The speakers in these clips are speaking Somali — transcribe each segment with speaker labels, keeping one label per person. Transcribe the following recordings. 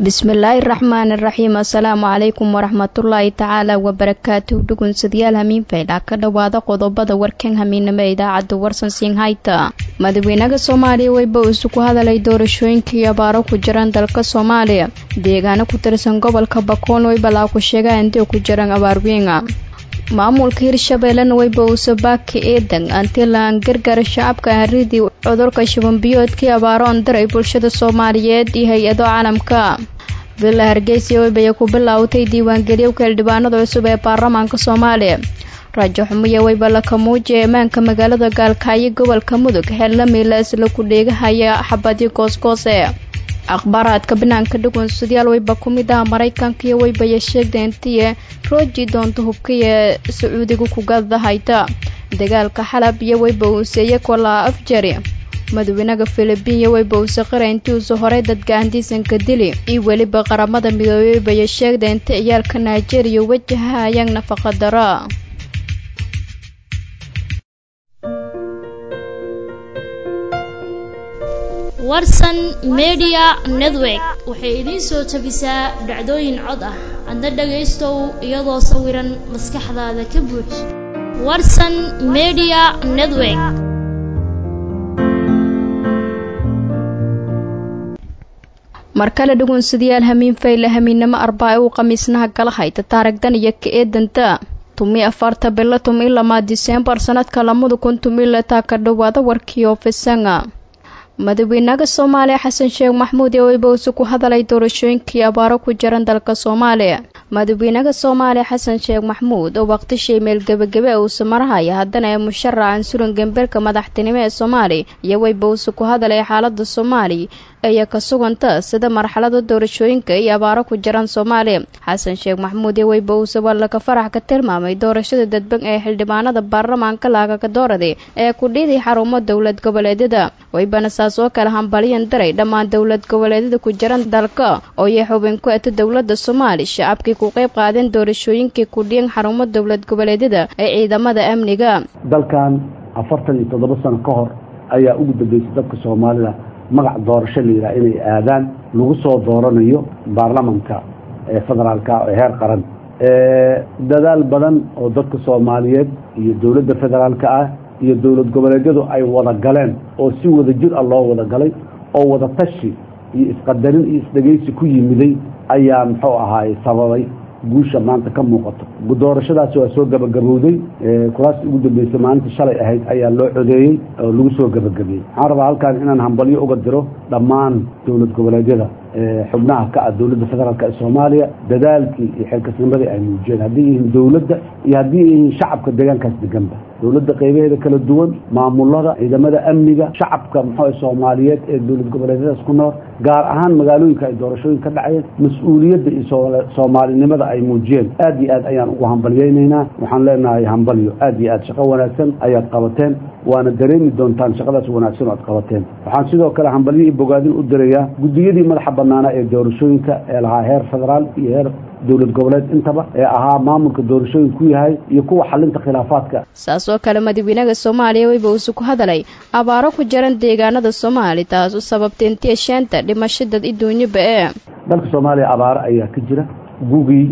Speaker 1: bismillaahi raxmaani raxiim assalaamu calaykum waraxmatullaahi tacaala wabarakaatuh dhugunsadayaal hamiinfaydha ka dhowaada qodobada warkan hamiinamo ee idaacadda warsan siinhayta madaxweynaha soomaaliya weyba isu ku hadalay doorashooyinkii abaaro ku jiraan dalka soomaaliya deegaano ku tirsan gobolka bakoon weybalaa ku sheegaa intay ku jiraan abaarwiinga maamulka hirshabeellena weyba uuse baaki eedan antilaan gargara shacabka haridii cudurka shubanbiyoodkii abaaro andaray bulshada soomaaliyeed iyo hay-ado caalamka villa hargeysa weybaya ku bilaawtay diiwaangelyo xildhibaanada cusub ee baarlamaanka soomaaliya raajo xumuye weyba laka muujiya ammaanka magaalada gaalkaayo gobolka mudug xeelamiila isla ku dheegahaya xabadyo goosgoose akhbaaraadka banaanka dhugunsadayaal weyba ku mid ah maraykanka iyo weybaya sheegda intiye rooji doonta hubkaya sacuudiga kugada hayta dagaalka xalab iyo weyba uuseeye kolaa afjari madaxweynaha filibiin weyba uuse qira intii uuse horay dadka andiisanka dili iyo weliba qaramada midoobey weybaya sheegda inta ciyaalka nigeria wajahayaan nafaqa daro
Speaker 2: warsan media network waxay idiin soo tabisaa dhacdooyin cod ah adna dhagaystow iyadoo sawiran maskaxdaada ka buux warsan media network
Speaker 1: mar kale dhugunsadayaal hamiin fayle hamiinnamo arbaa uu khamiisnaha gala hayta taaragdan iyo ka eedanta tumi afarta bilo tumi lamaa diseembar sanadka lamada kun tumi lataa ka dhowaada warkii oofisanga madaxweynaha soomaaliya xasan sheekh maxmuud ee weybawse ku hadalay doorashooyinkii abaaro ku jiran dalka soomaaliya madaxweynaha soomaaliya xasan sheekh maxmuud oo waqtishii meel gebagabe uuse marahaya haddana ee musharacan suran gemberka madaxtinimo ee soomaaliya iyo weybawse ku hadalay xaalada soomaaliya ayaa ka suganta sida marxalada doorashooyinka iyo abaaro ku jiraan soomaaliya xasan sheekh maxmuud iyo weybawse waa laga farax ka tilmaamay doorashada dadban ee xildhibaanada baarlamaanka laagaga doorada ee kudhiiday xarumo dowlad goboleedyada weybana saas oo kale hambaliyan daray dhammaan dowlad goboleedyada ku jiran dalka oo iyo xubin ku eta dowlada soomaaliya shacabkii ku qayb qaadeen doorashooyinkii kudhiyan xarumo dowlad goboleedyada ee ciidamada amniga
Speaker 3: dalkan afartan iyo toddoba sano ka hor ayaa ugu dambeysay dadka soomaalida magac doorasho la yidhaha inay aadaan lagu soo dooranayo baarlamanka ee federaalka ee heer qaran dadaal badan oo dadka soomaaliyeed iyo dowladda federaalka ah iyo dowlad goboleedyadu ay wada galeen oo si wada jir ah loo wada galay oo wada tashi iyo isqadarin iyo isdhegaysi ku yimiday ayaa muxuu ahaay sababay guusha maanta ka muuqato doorashadaasi waa soo gabagabowday kuraastii ugu dambeysay maalinta shalay ahayd ayaa loo codeeyey oo lagu soo gabagabeeyey waxaan rabaa halkaan inaan hambalyo uga diro dhammaan dowlad goboleedyada xubnaha ka ah dowladda federaalk ee soomaaliya dadaalkii iyo xilkasnimadii ay muujiyeen haddii yihiin dowladda iyo haddii yihiin shacabka deegaankaas deganba dowladda qaybaheeda kala duwan maamulada ciidamada amniga shacabka muxuu soomaaliyeed ee dowlad goboleedyadaas ku nool gaar ahaan magaalooyinka ay doorashooyin ka dhacayeen mas-uuliyadda iyo soomaalinimada ay muujiyeen aad iyo aad ayaan ugu hambalyaynaynaa waxaan leenahay hambalyo aad iyo aad shaqo wanaagsan ayaad qabateen waana dareemi doontaan shaqadaas wanaagsan oo aad qabateen waxaan sidoo kale hambalyo iyo bogaadin u dirayaa guddiyadii madaxa banaanaa ee doorashooyinka ee lahaa heer federaal iyo heer dowlad goboleed intaba ee ahaa maamulka doorashooyin ku yahay iyo kuwa xalinta khilaafaadka
Speaker 1: saas oo kale madaxweynaha soomaaliya weyba uuse ku hadalay abaaro ku jiran deegaanada soomaali taas u sababtay intii sheenta dhimasho dad iduunyaba ee
Speaker 3: dalka soomaaliya abaaro ayaa ka jira gugii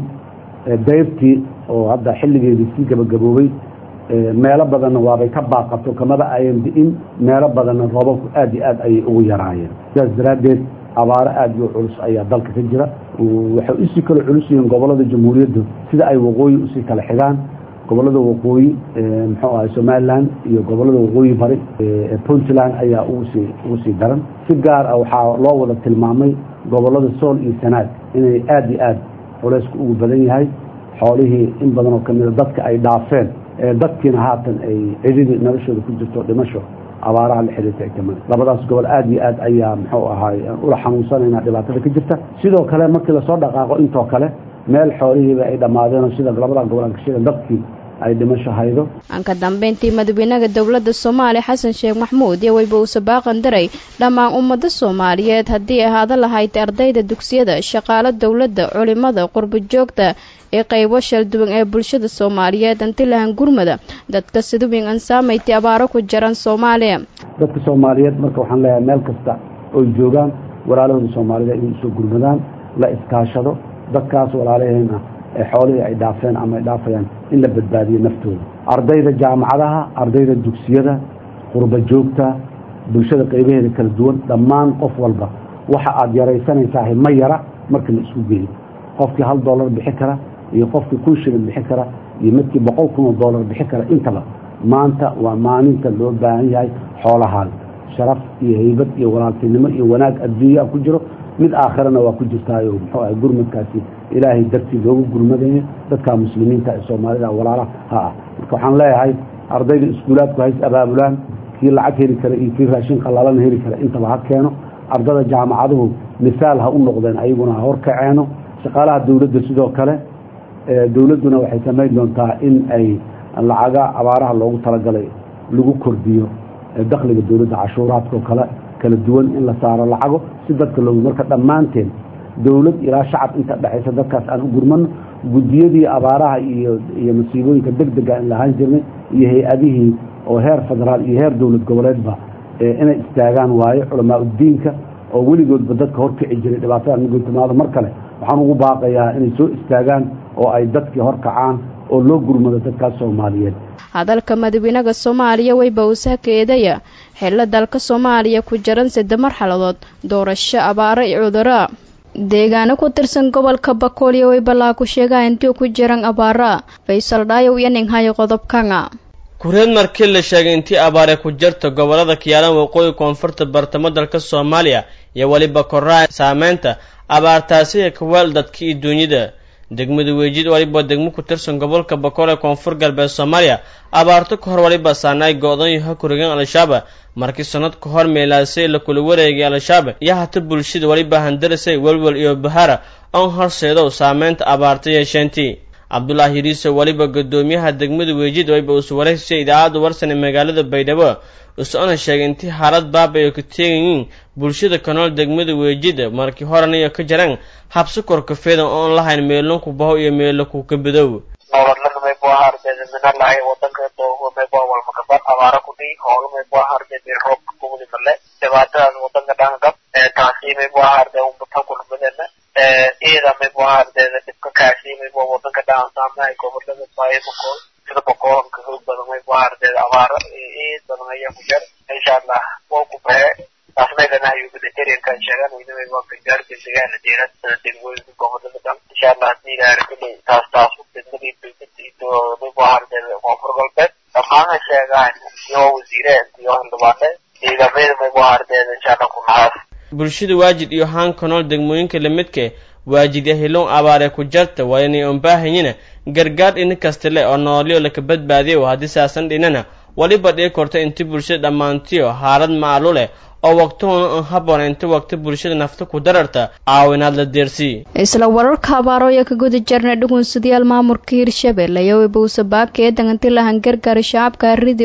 Speaker 3: dayrtii oo hadda xilligeedii sii gabagaboobay meelo badanna waabay ka baaqato kamada ayan di'in meelo badanna roobabku aad iyo aad ayay ugu yaraayeen sidaas daraaddeed abaaro aad iyo culus ayaa dalka ka jira waxay usii kala culus yihiin gobolada jamhuuriyaddu sida ay waqooyi usii kala xigaan gobolada waqooyi muxuu ahay somalilan iyo gobolada waqooyi bari ee puntland ayaa ugusii ugu sii daran si gaar ah waxaa loo wada tilmaamay gobolada sool iyo sanaag inay aad iyo aad culaysku ugu badan yahay xoolihii in badan oo kamida dadka ay dhaafeen dadkiina haatan ay cididii noloshooda ku jirto dhimasho abaaraha la xiriirta ay kamid labadaas gobol aad iyo aad ayaa muxuu ahaay ula xanuunsanayna dhibaatada ka jirta sidoo kale markii lasoo dhaqaaqo intoo kale meel xoolihiiba ay dhammaadeen sida labada gobol aan ka sheegan dadkii ay dhimasho haydo
Speaker 1: aan ka dambeyntii madaxweynaha dowladda soomaaliya xasan sheekh maxmuud iyo weyba uuse baaqan daray dhammaan ummada soomaaliyeed haddii ahaada lahayd ardayda dugsiyada shaqaalo dowladda culimada qurbo joogta ee qaybo shalduwan ee bulshada soomaaliyeed antilahan gurmada dadka siduwin aan saamayti abaaro ku jiran soomaaliya
Speaker 3: dadka soomaaliyeed marka waxaan leeyahay meel kasta oy joogaan walaalahooda soomaalida inay usoo gurmadaan la iskaashado dadkaas walaalaheena ee xoolihii ay dhaafeen ama ay dhaafayaan in la badbaadiyo naftooda ardayda jaamacadaha ardayda dugsiyada qurba joogta bulshada qaybaheeda kala duwan dhammaan qof walba waxa aad yaraysanaysaa ma yara marka la isku geeyo qofkii hal dollar bixi kara iyo qofkii kun shilin bixi kara iyo midkii boqol kun oo dollar bixi kara intaba maanta waa maalinta loo baahan yahay xoolahaada sharaf iyo haybad iyo walaaltinimo iyo wanaag adduunya ku jiro mid aakhirana waa ku jirtaayo muxuu ahay gurmadkaasi ilaahay dartii loogu gurmadayo dadka muslimiinta ee soomaalida walaalaha ha ah marka waxaan leeyahay ardayda iskuulaadku hays abaabulaan kii lacag heli kara iyo kii raashin qalaalana heli kara intaba ha keeno ardada jaamacaduhu misaal ha u noqdeen ayaguna ha horkaceeno shaqaalaha dowladda sidoo kale dowladduna waxay samayn doontaa in ay lacaga abaaraha loogu talagalay lagu kordhiyo dakhliga dowladda cashuuraadka oo kale kala duwan in la saaro lacago si dadka loogu marka dhammaanteen dowlad ilaa shacab inta dhexaysa dadkaas aan u gurmano guddiyadii abaaraha iyo iyo masiibooyinka deg dega in lahaan jirnay iyo hay-adihii oo heer federaal iyo heer dowlad goboleedba inay istaagaan waayo culamaa uddiinka oo weligoodba dadka horkici jiray dhibaatada migotimaado mar kale waxaan ugu baaqayaa inay soo istaagaan oo ay dadkii horkacaan oo loo gurmado dadkaas soomaaliyeed
Speaker 1: hadalka madaxweynaha soomaaliya weyba usaaka eedaya xillo dalka soomaaliya ku jiran sadde marxaladood doorasho abaaro iyo cuduro deegaano ku tirsan gobolka bakooliya weybalaa ku sheegaa intii ku jiran abaara faysal dhaayow iyo ninghayo qodobkanga
Speaker 4: kureed markii la sheegay intii abaare ku jirta gobollada kiyaalan waqooyi koonfurta bartamo dalka soomaaliya iyo weliba koraa saameynta abaartaasiga kaweel dadka iyo duunyada degmada weejid waliba degmo ku tirsan gobolka bakool ee koonfur galbeed soomaaliya abaarto ka hor waliba saanaay go-dan yaha kurigan al-shabaab markii sanad ka hor meelaasay la kula wareegay al-shabaab iyo hata bulshada waliba handarasay welwel iyo bahara oon horseedow saameynta abaarta yeesheentii cabdulaahi yiriiso weliba guddoomiyaha degmada weejid waliba usu wareysay idaacadda warsan ee magaalada baydhabo usona sheegay intii xaalad baaba ay ka teegayiin bulshada ka nool degmada weejida markii horena iyo ka jaraan habsi korkafeeda oon lahayn meelon ku baho iyo meelo ku ka bidow
Speaker 5: nololnimay buu ahaa ardeeda mina lahay wadanka doogumay buu walmakabar abaara ku dhihi hoolumay buu ahaa ardeeda roobka kugudi male dhibaatadaas wadanka dhangab taasiimay buu ahaa ardee umbatan kulmadena ciidamay buu ahaa ardeeda dhibka kaasiimay buu wadanka dhaansaamahay gobolada baayabakool sida boqoolanka xoog badan may buu ahaa ardeeda abaara ciid badan ayaa ku jira insha allah waa ku bahe taasmaydan ayuu militarianka sheegan weynamay waa gargaarka degaana deerad sida degmooyinka gobolada dhan insha allah haddii ilaahara kuley taas taas degmadii dowladda iyo may buu ahaa ardeeda koonfur galbeed dhammaana sheegaan iyo wasiireen iyo xildhibaane ciidamada may buu ahaa ardeeda insha allah ku nahaas
Speaker 4: bulshada waajid iyo haanka nool degmooyinka lamidka waajid yahiloon abaare ku jarta waa inay unbaahanyina gargaar dhina kasta le oo noolyo laka badbaadiyo haddii saasan dhinana waliba dhii korta inti bulshada dhammaantiyo haalad maalu leh oo waqtihuna un haboon inta waqti bulshada nafta ku dararta caawinaad la deersii
Speaker 1: isla wararka abaarooya ka guda jarna dhugunsidayaal maamulka hirshabelle iyo wibowsabaaka ee danganti lahan gargaara shacabka aridii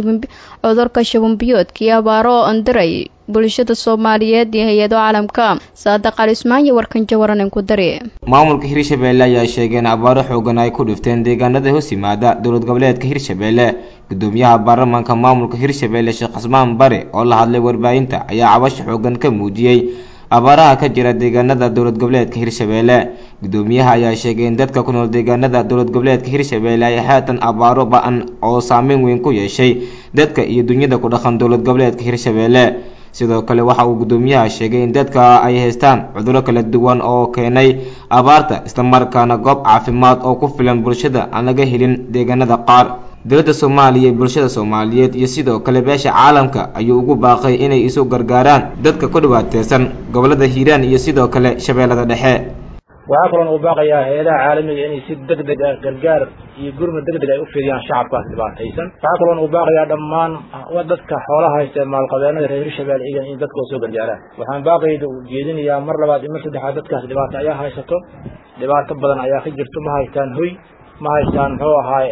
Speaker 1: cudurka shabambiyoodka iyo abaaro oo andiray bulshada soomaaliyeed iyo hay-ado caalamka saadaq alismaan iyo warkan jawaranin ku dari
Speaker 6: maamulka hirshabelle ayaa sheegay in abaaro xoogan ay ku dhifteen deegaanada hoos yimaada dowlad goboleedka hirshabelle gudoomiyaha baarlamaanka maamulka hirshabelle sheekh casmaan bare oo la hadlay warbaahinta ayaa cabasho xoogan ka muujiyey abaaraha ka jira deegaanada dowlad goboleedka hirshabelle gudoomiyaha ayaa sheegay in dadka ku nool deegaanada dowlad goboleedka hirshabelle ay haatan abaaro ba-an oo saameyn weyn ku yeeshay dadka iyo dunyada ku dhaqan dowlad goboleedka hirshabelle sidoo kale waxa uu gudoomiyaha sheegay in dadka ay haystaan cudurro kala duwan oo keenay abaarta islamarkaana goob caafimaad oo ku filan bulshada aan laga helin deegaanada qaar dowladda soomaaliya iyo bulshada soomaaliyeed iyo sidoo kale beesha caalamka ayuu ugu baaqay inay isu gargaaraan dadka ku dhibaateysan gobolada hiiraan iyo sidoo kale shabeellada dhexe
Speaker 7: waxaa kaloon uu baaqayaa hay-adaha caalamiga inay si deg deg ah gargaar iyo gurmad deg deg ay u fidiyaan shacabkaas dhibaataysan waxaa kaloon uu baaqayaa dhammaan dadka xoolaha haysta maalqabeenada reer hirshabelle igan in dadkoo soo gargaaraan waxaan baaqayda u jeedinayaa mar labaad iyo mar saddexaad dadkaas dhibaato ayaa haysato dhibaato badan ayaa ka jirto ma haystaan hoy ma haystaan muxuu ahaay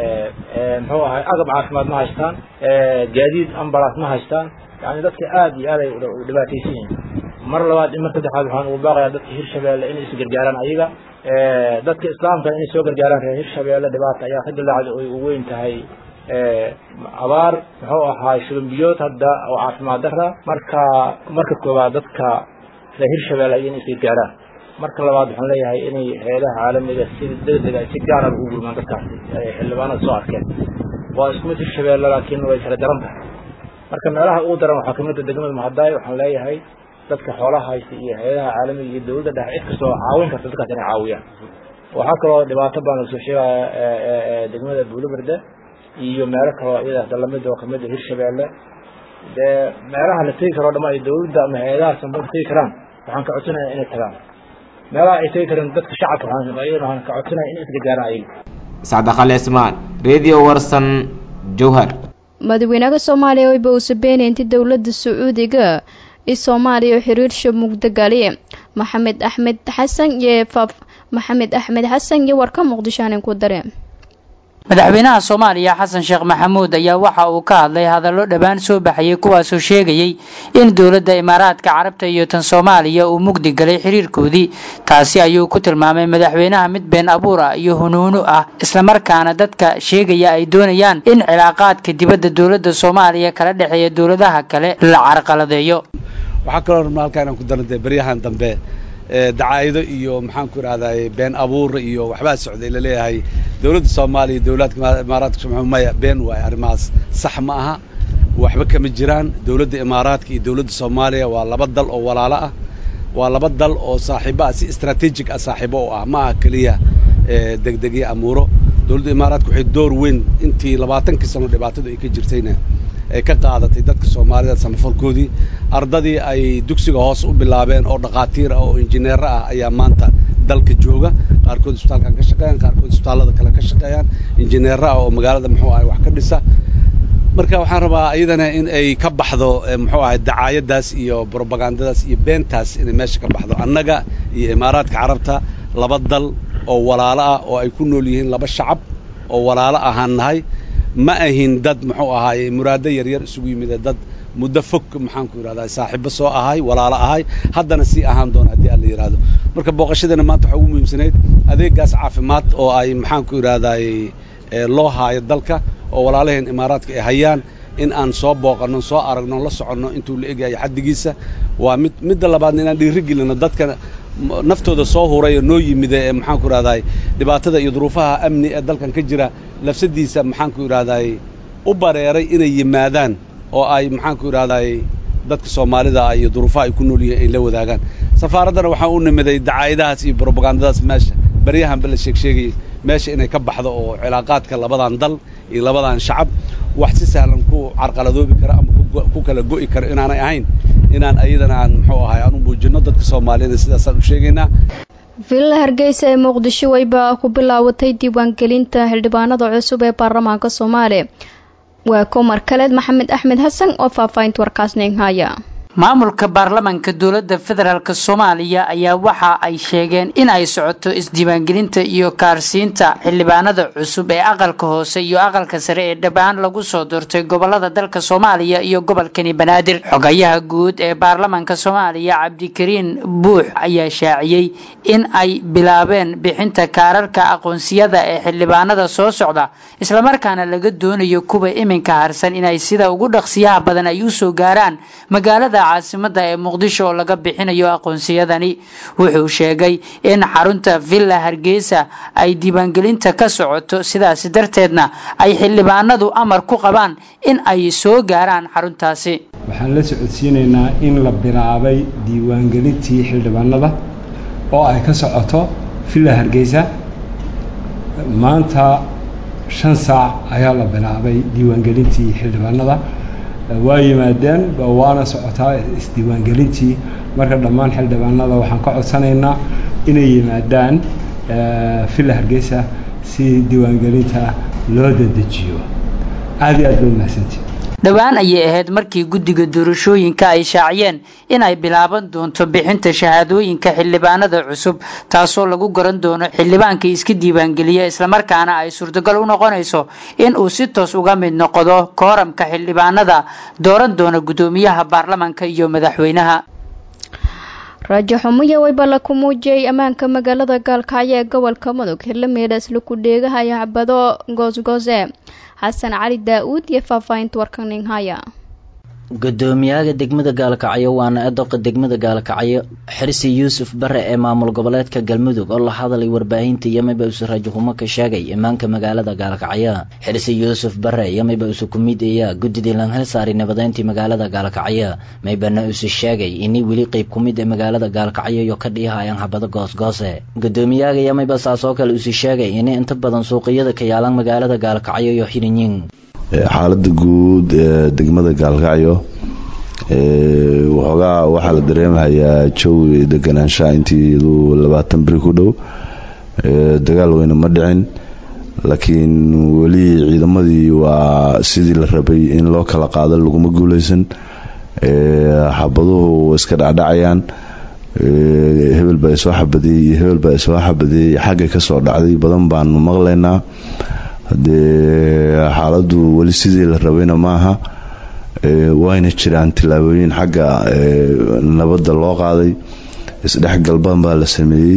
Speaker 7: muxuu ahaay agab caafimaad ma haystaan gaadiid ambalaas ma haystaan yani dadka aada iyo aad ay dhibaataysan yihiin mar labaad iyo mar saddexaad waxaan ugu baaqayaa dadka hirshabelle inay is gargaaraan ayaga dadka islaamka inay soo gargaaraan reer hirshabelle dhibaata ayaa ka dilaacda oy u weyn tahay abaar muxuu ahaay shubanbiyood hadda oo caafimaad dara marka marka koowaad dadka reer hirshabelle ay inay is gargaaraan marka labaad waxaan leeyahay inay hay-adaha caalamiga si degdeg ay si gaara ugu gurmaan dadkaasi ay xildhibaanada soo arkeen waa isku mid hirshabeelle laakiin way kala daran tahay marka meelaha ugu daran waxaa kamid a degmada mahadaay waxaan leeyahay dadka xoolaha haysta iyo hay-adaha caalamiga iyo dowladda dhexe cid kastoo caawin karta dadkaas inay caawiyaan waxaa kaloo dhibaato baan lasoo sheegaya degmada buulaberde iyo meelo kaloo iyada lamid oo kamid a hirshabeelle dee meelaha la tegi karo dhama ay dowladda ama hay-adaha sanbada tegi karaan waxaan ka codsanaya inay tagaan meelaha ay tegi kareen dadka shacabka ayagana waxaan ka codsanaya in isla gaaraan ayaga
Speaker 6: sacdaqale ismaan radio warsan jowhar
Speaker 1: madaxweynaha soomaaliya wayba uusa beenay intii dowladda sacuudiga i soomaaliya xiriirsha mugdagali maxamed axmed xasan iyo faaf maxamed axmed xasan iyo warka muqdisho aanan ku dareen
Speaker 8: madaxweynaha soomaaliya xasan sheekh maxamuud ayaa waxa uu ka hadlay hadallo dhowaan soo baxayay kuwaasoo sheegayay in dowladda imaaraadka carabta iyo tan soomaaliya uu mugdi galay xiriirkoodii taasi ayuu ku tilmaamay madaxweynaha mid been abuur ah iyo hunuunu ah islamarkaana dadka sheegaya ay doonayaan in cilaaqaadka dibadda dowladda soomaaliya kala dhexeeya dowladaha kale la carqaladeeyo
Speaker 3: waxaa kaloo rabnaa halkaa inaan ku darantay baryahan dambe dacaa'ido iyo maxaan ku idhahday been abuur iyo waxbaa socday laleeyahay dowladda soomaaliya iyo dowladka imaaraadka soomaaliya maya been waaye arrimahaas sax ma aha waxba kama jiraan dowladda imaaraadka iyo dowladda soomaaliya waa laba dal oo walaalo ah waa laba dal oo saaxiibo ah si strategic ah saaxiibo oo ah ma aha keliya degdegyo amuuro dowladda imaaraadka waxay door weyn intii labaatankii sano dhibaatadu ay ka jirtayna ay ka qaadatay dadka soomaalida samafalkoodii ardadii ay dugsiga hoos u bilaabeen oo dhakhaatiir ah oo injineero ah ayaa maanta dalka jooga qaarkood isbitaalkan ka shaqeeyaan qaarkood isbitaallada kale ka shaqeeyaan injineero ah oo magaalada muxuu ahay wax ka dhisa marka waxaan rabaa iyadana in ay ka baxdo muxuu ahay dacaayadaas iyo brobagandadaas iyo beentaas inay meesha ka baxdo annaga iyo imaaraadka carabta laba dal oo walaalo ah oo ay ku nool yihiin laba shacab oo walaalo ahaan nahay ma ahin dad muxuu ahaaye muraado yaryar isugu yimid dad muddo fog maxaan ku yidhahdaa saaxiibo soo ahay walaalo ahay haddana sii ahaan doona haddii aan la yidhaahdo marka booqashadana maanta waxaa ugu muhiimsanayd adeegaas caafimaad oo ay maxaan ku yidhahdaay loo haayo dalka oo walaalaheen imaaraadka ay hayaan in aan soo booqanno soo aragno la soconno intuu la egyahay xaddigiisa waa mid midda labaadna inaan dhiiri gelino dadka naftooda soo huray oo noo yimida ee maxaan ku idhahdaay dhibaatada iyo duruufaha amni ee dalkan ka jira lafsadiisa maxaan ku idhahdaay u bareeray inay yimaadaan oo ay maxaan ku idhahdaay dadka soomaalida ah iyo duruufaha ay ku nool yihiin ay la wadaagaan safaaraddana waxaan u nimiday dacaayadahaas iyo brobagandadaas meesha baryahanba la sheeg sheegayay meesha inay ka baxdo oo cilaaqaadka labadan dal iyo labadan shacab wax si sahlan ku carqaladoobi kara ama ku kala go'i kara inaanay ahayn inaan ayadana aan muxuu ahay aan u muujinno dadka soomaaliyada sidaasaan u sheegaynaa
Speaker 1: villa hargeysa ee muqdisho wayba ku bilaawatay diiwaangelinta xildhibaanada cusub ee baarlamaanka soomaaliya waa komar kaleed maxamed axmed xasan oo faahfaahinta warkaasnin haya
Speaker 8: maamulka baarlamanka dowladda federaalk soomaaliya ayaa waxa ay sheegeen in ay socoto isdiiwaangelinta iyo kaarsiinta xildhibaanada cusub ee aqalka hoose iyo aqalka sare ee dhabaan lagu soo doortay gobolada dalka soomaaliya iyo gobolkani banaadir xogayaha guud ee baarlamanka soomaaliya cabdikariin buux ayaa shaaciyey in ay bilaabeen bixinta kaararka aqoonsiyada ee xildhibaanada soo socda islamarkaana laga doonayo kuwa iminka harsan inay sida ugu dhaqsiyaha badan ay usoo gaaraan magaalada caasimada ee muqdisho oo laga bixinayo aqoonsiyadani wuxuu sheegay in xarunta villa hargeysa ay diiwaangelinta ka socoto sidaasi darteedna ay xildhibaanadu amar ku qabaan in ay soo gaaraan xaruntaasi
Speaker 9: waxaan la socodsiinaynaa in la bilaabay diiwaangelintii xildhibaanada oo ay ka socoto villa hargeysa maanta shan saac ayaa la bilaabay diiwaangelintii xildhibaanada waa yimaadeen waana socotaa isdiiwaangelintii marka dhammaan xildhibaanada waxaan ka codsanaynaa inay yimaadaan villa hargeysa si diiwaangelinta loo dadejiyo aad iyo aad bay mahadsantii
Speaker 8: dhowaan ayay ahayd markii guddiga doorashooyinka ay shaaciyeen in ay bilaaban doonto bixinta shahaadooyinka xildhibaanada cusub taasoo lagu garan doono xildhibaanka iska diiwaangeliya islamarkaana ay suurtagal u noqonayso in uu si toos uga mid noqdo kooramka xildhibaanada dooran doona guddoomiyaha baarlamanka iyo madaxweynaha
Speaker 1: raajo xumuya waybala ku muujiyey ammaanka magaalada gaalkacyo ee gobolka mudug xildhimeedhaas laku dheegahaya xabado goosgoose xasan cali daa-uud iyo faahfaahinta warkaninhaya
Speaker 10: gudoomiyaha degmada gaalkacyo waana edoqa degmada gaalkacyo xirsi yuusuf bare ee maamul goboleedka galmudug oo la hadalay warbaahinta yamiba use rajahumo ka sheegay imaanka magaalada gaalkacyo xirsi yuusuf bare yamiba use ku mid eeya guddidii lanhel saari nabadeyntii magaalada gaalkacyo maybana use sheegay inay weli qeyb ku mid ee magaalada gaalkacyo iyo ka dhihayaan habado goosgoose gudoomiyaha yamiba saas oo kale use sheegay inay inta badan suuqiyada ka yaalaan magaalada gaalkacyo iyo xirinyin
Speaker 11: xaalada guud ee degmada gaalkacyo waxoogaa waxaa la dareemahayaa jawi deganaanshaha intiidu labaatan beri ku dhow dagaal weyne ma dhicin laakiin weli ciidamadii waa sidii la rabay in loo kala qaado laguma guuleysan xabaduhu iska dhacdhacayaan hebel baa isoo xabadeeyey iyo hebel baa isoo xabadeeyey xagga kasoo dhacday badan baanu maqlaynaa hadee xaaladu weli sidii la rabayna maaha wayna jiraan tillaabooyin xagga nabadda loo qaaday isdhexgal badan baa la sameeyey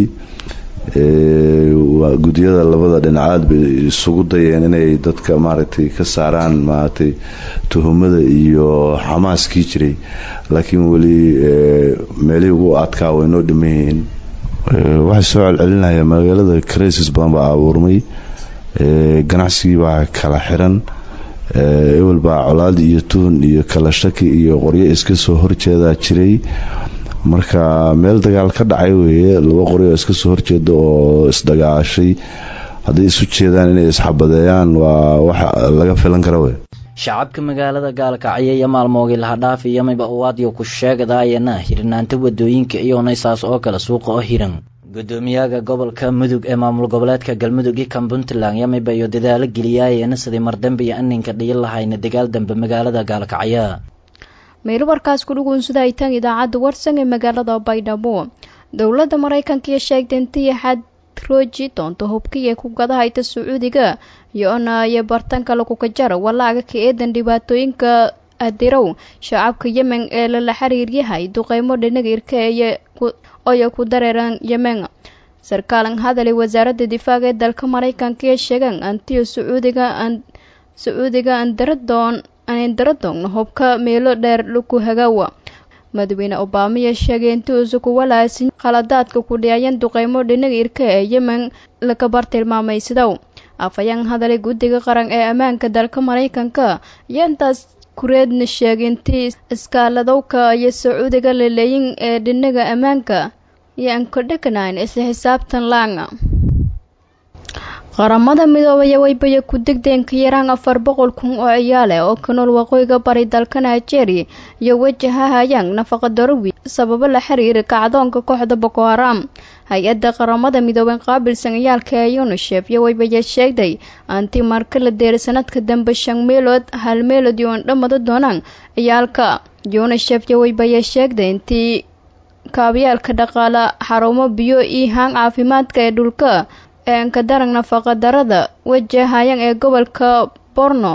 Speaker 11: gudyada labada dhinacaad bay isugu dayeen inay dadka maaragtay ka saaraan maaragtay tuhumada iyo xamaaskii jiray laakiin weli meelihii ugu adkaa way noo dhiman yihiin waxay soo celcelinaya magaalada crisis badan baa abuurmay ganacsigii baa kala xiran ewel baa colaad iyo tuhun iyo kala shaki iyo qoryo iska soo horjeedaa jiray marka meel dagaal ka dhacay weeye laba qoryo iska soo horjeeda oo isdagaashay hadday isu jeedaan inay isxabadeeyaan waa wax laga filan kara wey
Speaker 10: shacabka magaalada gaalkacyo iyo maalmoogii lahadhaaf iyo mayba uwaadyo ku sheegadaayana hirnaanta wadooyinka iyona saas oo kale suuqa oo hiran gudoomiyaha gobolka mudug ee maamul goboleedka galmudug iyo kan puntland yamiba iyo dadaalo geliyaayana sidii mardambe iyo aninka dhiyin lahayna dagaal dambe magaalada gaalkacyo
Speaker 1: meel warkaas ku dhuguunsada aytaan idaacadda warsan ee magaalada baydhabo dowladda maraykanka iyo sheegtay intii xad rooji doonto hubkiiyo ku gadahayta sacuudiga iyo-na iyo bartanka lagu kajaro walaaga ka eedan dhibaatooyinka adirow shacabka yemen ee lala xiriiryahay duqeymo dhinaga irka oyo ku dareeran yemen sarkaalan hadalay wasaaradda difaaca ee dalka maraykanka ee sheegaan antiyo sacuudiga sacuudiga andaradoon andaradongna hubka meelo dheer laku hagaawa madaxweyne obamaya sheegay intuusa ku walaasin khaladaadka ku dhiyayeen duqeymo dhinaga irka ee yemen laka bartilmaamaysidow afhayeen hadalay guddiga qaran ee ammaanka dalka maraykanka iyo intaas kureedna sheegay intii iskaaladowka iyo sacuudiga laleeyin ee dhinaga ammaanka iyo ankodheganayn isla xisaabtan laanga qaramada midoobaya waybaya ku degdeen ka yaraan afar boqol kun oo ciyaale oo ka nool waqooyiga bari dalka nigeria iyo wajahahayaan nafaqa darowi sababo la xiriira kacdoonka kooxda boko haram hay-adda qaramada midoobey qaabilsan ciyaalka ee unisef iyo waybaya sheegday anti marka la deeray sanadka dambe shan meelood hal meelood iyo andhamada doonaan ciyaalka unisef iyo waybaya sheegday intii kaabyaalka dhaqaala xarumo biyo iyo haan caafimaadka ee dhulka ee anka darag nafaqa darada wajahayan ee gobolka borno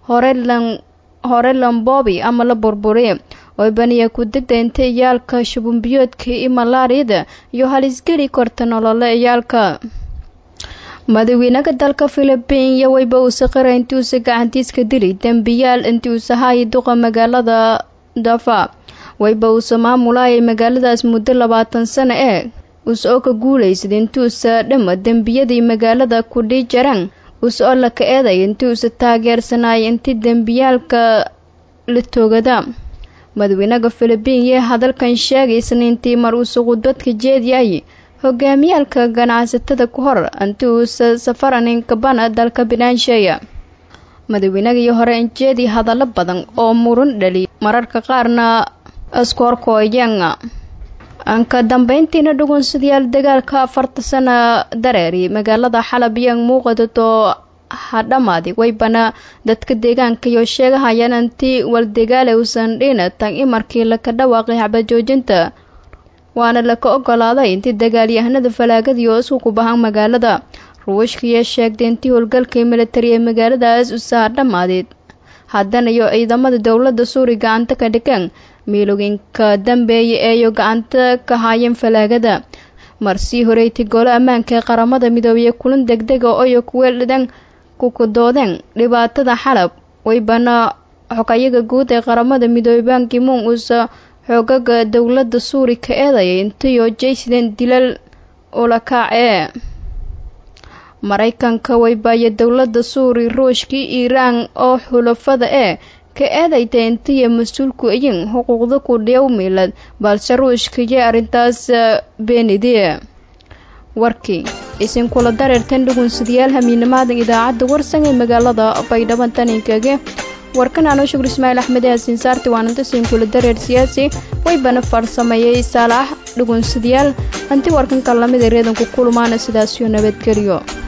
Speaker 1: hore lambobi ama la burburiye waybaniya ku degda inta ciyaalka shubunbiyoodka iyo malaariyada iyo halisgeli korta nolole ciyaalka madaxweynaha dalka philibiin iyo wayba uuse qira intii uuse gacantiiska dili dembiyaal intii uuse haayi duqa magaalada dafa wayba uuse maamulayay magaaladaas muddo labaatan sano ee uuse oo ka guulaysada intuusa dhama dembiyadii magaalada kudhii jaraan uuse oo la ka eeday intii uuse taageersanayay intii dembiyaalka la toogada madaxweynaha philibiin yee hadalkan sheegay isniintii mar uuse khudbadka jeediyay hogaamiyaalka ganacsatada ku hor intii uuse safaranin kabana dalka binaansheeya madaxweynagii hore injeedii hadallo badan oo murun dhali mararka qaarna askorkoyanga anka dambeyntiina dhugunsadayaal dagaalka afarta sana dareeri magaalada xalab iyo muuqadato hadhamaadi waybana dadka deegaanka iyo sheegahayaan intii waldegaale uusan dhina tan imarkii laka dhawaaqay xabajoojinta waana laka ogolaaday intii dagaalyahanada falaagadii oo isku kubahan magaalada ruushkiiyo sheegtay intii howlgalkii militari ee magaaladaas usaha dhamaadeed haddana iyo ciidamada dowladda suuri gacanta ka dhigeen miilooyinka dambeeya eeyo gacanta ka haayeen falaagada marsii horeeytay golo ammaanka ee qaramada midoobey kulan degdega oyo kuweeldhan kukudoodeen dhibaatada xalab waybana xogayaga guud ee qaramada midoobey bankimuun uusa xoogaga dowladda suuri ka eedayay intiyo jaysidan dilal ulakaac ee maraykanka waybaaya dowladda suuri ruushkii iiraan oo xulafada ee ka eedayta intiya mas-uulku iyin xuquuqda ku dhiyow miilad balse ruushkaiyo arrintaas beenidie warkii isinkula dareertan dhugunsadayaal hamiinamaadan idaacadda warsan ee magaalada baydhabo taninkage warkan anoo shukur ismaaciil axmed yaasiin saarti waananta siinkula dareer siyaasi waybana farsameeyey saalax dhugunsadayaal hanti warkan kalamida reedanku kulmaana sidaasiyo nabadgelyo